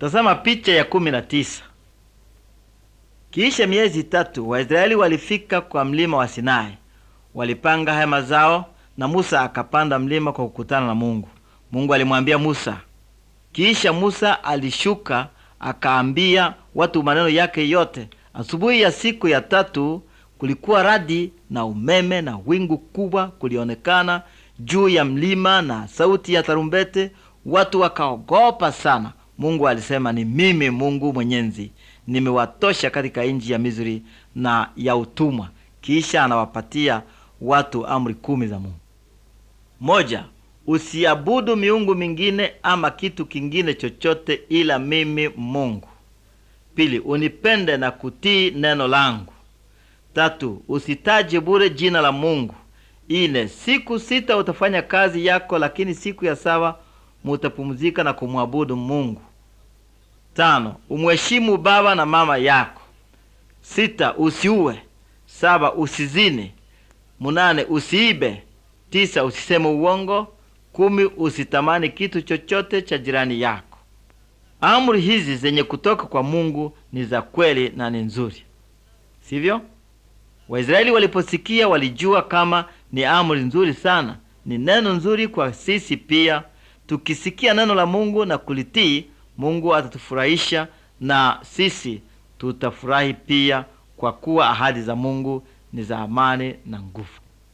Tazama picha ya kumi na tisa. Kiisha miezi tatu Waisraeli walifika kwa mlima wa Sinai, walipanga hema zao, na Musa akapanda mlima kwa kukutana na Mungu. Mungu alimwambia Musa. Kisha Musa alishuka akaambia watu maneno yake yote. Asubuhi ya siku ya tatu kulikuwa radi na umeme na wingu kubwa kulionekana juu ya mlima na sauti ya tarumbete. Watu wakaogopa sana. Mungu alisema, ni mimi Mungu Mwenyezi, nimewatosha katika nchi ya Misri na ya utumwa. Kisha anawapatia watu amri kumi za Mungu. Moja, usiabudu miungu mingine ama kitu kingine chochote ila mimi Mungu. Pili, unipende na kutii neno langu. Tatu, usitaje bure jina la Mungu. Ine, siku sita utafanya kazi yako, lakini siku ya saba mutapumzika na kumwabudu Mungu. Tano, umheshimu baba na mama yako. Sita, usiue. Saba, usizini. Munane, usiibe. Tisa, usiseme uongo. Kumi, usitamani kitu chochote cha jirani yako. Amri hizi zenye kutoka kwa Mungu ni za kweli na ni nzuri, sivyo? Waisraeli waliposikia walijua kama ni amri nzuri sana. Ni neno nzuri kwa sisi pia. Tukisikia neno la Mungu na kulitii, Mungu atatufurahisha na sisi tutafurahi pia, kwa kuwa ahadi za Mungu ni za amani na nguvu.